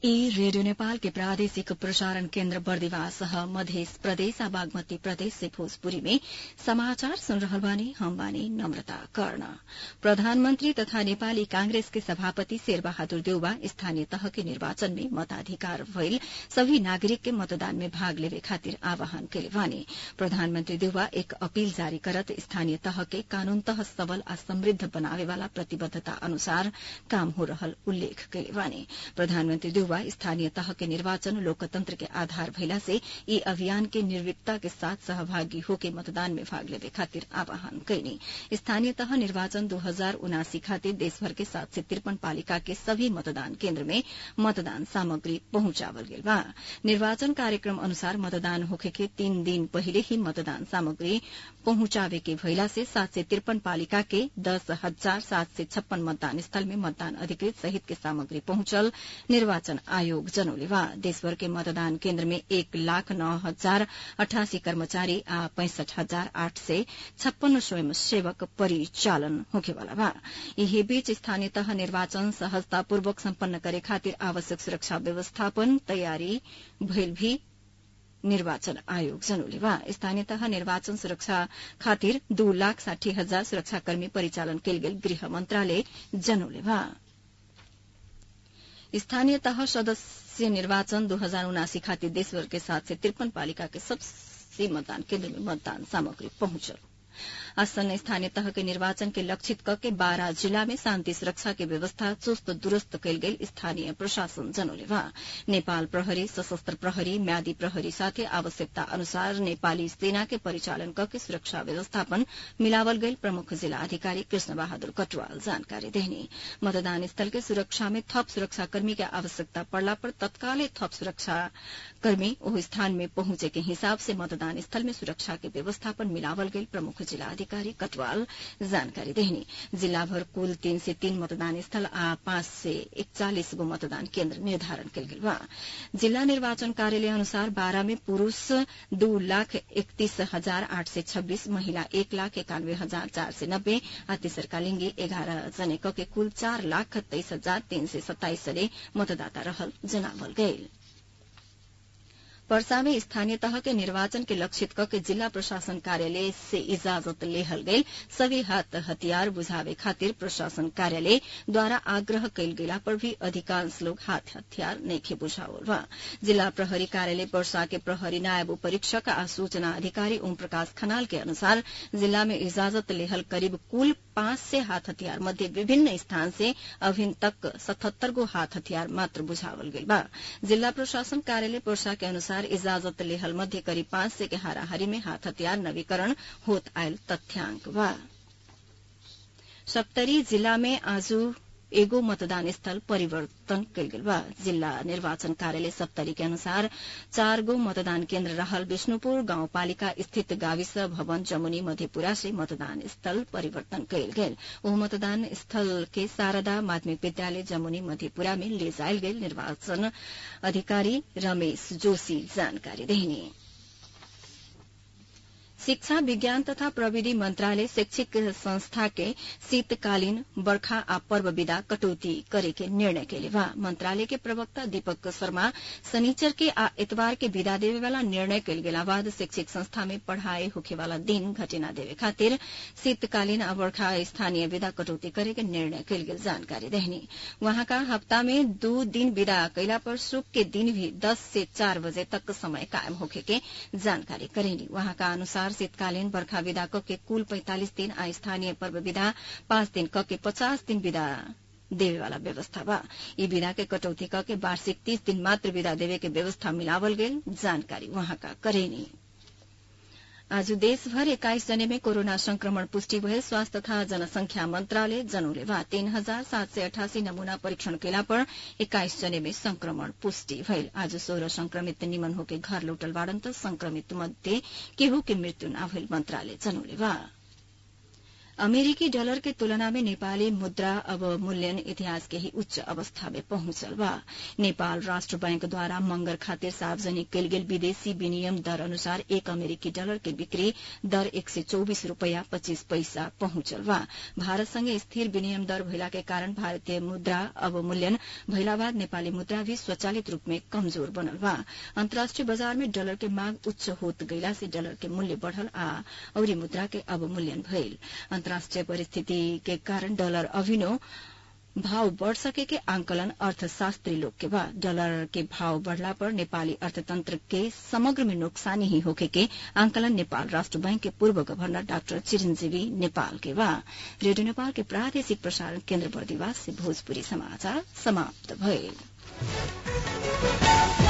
ई रेडियो नेपाल के प्रादेशिक प्रसारण केन्द्र बर्दिवास ह मध्य प्रदेश आ बागमती प्रदेश से भोजपुरी में समाचार सुन रहल बानी हम बानी नम्रता कर्ण प्रधानमन्त्री तथा नेपाली कांग्रेस के सभापति शेरबहादुर देउवा स्थानीय तह के निर्वाचन में मताधिकार भइल सभी नागरिक के मतदान में भाग लेवे खातिर आह्वान कैले बानी प्रधानमन्त्री देउवा एक अपील जारी करत स्थानीय तह के कानूनतः सबल आ समृद्ध बनावे वाला प्रतिबद्धता अनुसार काम हो रहल उल्लेख कैले बानी प्रधानमन्त्री देउवा स्थानीय तह के निर्वाचन लोकतंत्र के आधार भइला से ई अभियान के निर्विकता के साथ सहभागी होके मतदान में भाग लेवे खातिर आह्वान कैनी स्थानीय तह निर्वाचन दो हजार उनासी खातिर देशभर के सात सय त्रिपन पालिका के सभी मतदान केन्द्र में मतदान सामग्री पहुंचावल गेल बा निर्वाचन कार्यक्रम अनुसार मतदान होखे के तीन दिन पहिले ही मतदान सामग्री पहुंचावे के भइला से सात सय त्रिपन पालिका के दस हजार सात सय छप्पन मतदान स्थल में मतदान अधिकृत सहित के सामग्री पहुंचल निर्वाचन आयोग जनौले बा देशभर के मतदान केन्द्र में एक लाख नौ हजार अठासी कर्मचारी आ पैंसठ हजार आठ सय छप्पन्न स्वयंसेवक परिचालन होखेवाला बा यही बीच स्थानीय तह निर्वाचन सहजतापूर्वक सम्पन्न करे खातिर आवश्यक सुरक्षा व्यवस्थापन तयारी भइल भी निर्वाचन आयोग जनौले बा स्थानीय तह निर्वाचन सुरक्षा खातिर दू लाख साठी हजार सुरक्षाकर्मी परिचालन कैल गेल गृह मन्त्रालय जनौले बा स्थानीय तह सदस्य निर्वाचन दो हजार उनासी खातिर देशभर के सात सय त्रिपन पालिका के सबसे मतदान केन्द्र में मतदान सामग्री पहुंचल आसन्न स्थानीय तह के निर्वाचन के लक्षित क के बारह जिला में शान्ति सुरक्षा के व्यवस्था चुस्त दुरूस्त कैल गेल स्थानीय प्रशासन जनौले बा नेपाल प्रहरी सशस्त्र प्रहरी म्यादी प्रहरी साथै आवश्यकता अनुसार नेपाली सेना के परिचालन क के सुरक्षा व्यवस्थापन मिलावल गईल प्रमुख जिला अधिकारी कृष्ण बहादुर कटवाल जानकारी देहनी मतदान स्थल के सुरक्षा में थप सुरक्षाकर्मी के आवश्यकता पड़ला पर तत्कालै थप सुरक्षाकर्मी ओह स्थान में पहुंचे के हिसाब से मतदान स्थल में सुरक्षा के व्यवस्थापन मिलावल गईल प्रमुख जिला अधिकारी कटवाल जानकारी देहनी जिल्ला भर कुल तीन से तीन मतदान स्थल आ पाँच से एकचालिस गो मतदान केन्द्र निर्धारण कयल गेल बा जिल्ला निर्वाचन कार्यालय अनुसार बारह में पुरूष दू लाख एकतीस हजार आठ सय छब्बीस महिला एक लाख एकानवे हजार चार सय नब्बे आ तेसरका लिंगी एघारह जने क के कुल चार लाख तेइस हजार तीन सय सत्ताइस जने मतदाता रहल जनावल गईल पर्सा में स्थानीय तह के निर्वाचन के लक्षित क के जिला प्रशासन कार्यालय से इजाजत लेहल गईल सभी हाथ हथियार बुझावे खातिर प्रशासन कार्यालय द्वारा आग्रह कैल गेला पर भी अधिकांश लोग हाथ हथियार नइखे बुझावल बा जिला प्रहरी कार्यालय पर्सा के प्रहरी नायब उपरीक्षक आ सूचना अधिकारी ओम प्रकाश खनाल के अनुसार जिला में इजाजत लेहल करीब कुल पांच से हाथ हथियार मध्य विभिन्न स्थान से अभिन तक सतहत्तर गो हाथ हथियार मात्र बुझावल गेल बा जिला प्रशासन कार्यालय पर्सा के अनुसार इजाजत लेहल मध्य करीब पांच से के हाराहारी में हाथ हथियार नवीकरण होत आयल तथ्यांक बा सप्तरी जिला में आज एगो मतदान स्थल परिवर्तन कयल गेल बा जिला निर्वाचन कार्यालय सप्तरी के अनुसार चार गो मतदान केन्द्र रहल विष्णुपुर गाउँपालिका स्थित गाविस भवन जमुनी मधेपुरा से मतदान स्थल परिवर्तन कयल गेल ओ मतदान स्थल के शारदा माध्यमिक विद्यालय जमुनी मधेपुरा में ले जायल गेल निर्वाचन अधिकारी रमेश जोशी जानकारी देहिनी शिक्षा विज्ञान तथा प्रविधि मंत्रालय शैक्षिक संस्था के शीतकालीन बर्खा आ पर्व विदा कटौती करे के निर्णय के बा मंत्रालय के प्रवक्ता दीपक शर्मा शनिचर के आ एतवार के विदा देवे वाला निर्णय कल गेला बाद शैक्षिक संस्था में पढ़ाई होखे वाला दिन घटेना देवे खातिर शीतकालीन आ बर्खा स्थानीय विदा कटौती करे के निर्णय कल गेल जानकारी देहनी वहां का हफ्ता में दो दिन विदा कैला पर शुभ के दिन भी दस से चार बजे तक समय कायम होखे के जानकारी करेनी वहां का अनुसार शीतकालीन बर्खा विदा क के कुल पैंतालिस दिन आ स्थानीय पर्व विदा पाँच दिन क के पचास दिन विदा देवे वाला व्यवस्था बा ई विदा के कटौती क के वार्षिक तीस दिन मात्र विदा देवे के व्यवस्था मिलावल गेल जानकारी वहां का करेनी आज देशभर एक्काइस जने में कोरोना संक्रमण पुष्टि भयल स्वास्थ्य तथा जनसंख्या मंत्रालय जनौले बा तीन हजार सात सय अठासी नमूना परीक्षण केला पर एक्काइस जने में संक्रमण पुष्टि भयल आज सोह्र संक्रमित निमन होके घर लौटल बाड़न त संक्रमित मध्ये केहू के मृत्यु न भइल मंत्रालय जनौले बा अमेरिकी डॉलर के तुलना में नेपाली मुद्रा अवमूल्यन इतिहास के ही उच्च अवस्था में पहुंचल बा नेपाल राष्ट्र बैंक द्वारा मंगर खातिर सार्वजनिक कयल गेल विदेशी विनिमय दर अनुसार एक अमेरिकी डॉलर के बिक्री दर एक सय चौबिस रूपया पच्चीस पैसा पहुंचल बा भारत संगे स्थिर विनिमय दर भइला के कारण भारतीय मुद्रा अवमूल्यन भइला बाद नेपाली मुद्रा भी स्वचालित रूप में कमजोर बनल बा अन्तर्राष्ट्रीय बाजार में डॉलर के मांग उच्च होत गइला से डॉलर के मूल्य बढ़ल आ अउरी मुद्रा के अवमूल्यन भइल अन्तर्राष्ट्रीय परिस्थिति के कारण डॉलर अभिनो भाव बढ़ सके के आंकलन अर्थशास्त्री लोग के बाद डॉलर के भाव बढ़ला पर नेपाली अर्थतंत्र के समग्र में नुकसानी ही होके के आंकलन नेपाल राष्ट्र बैंक के पूर्व गवर्नर डाक्टर चिरंजीवी नेपाल के बा रेडियो नेपाल के प्रादेशिक प्रसारण केन्द्र बर्दिवास से भोजपुरी समाचार समाप्त भइल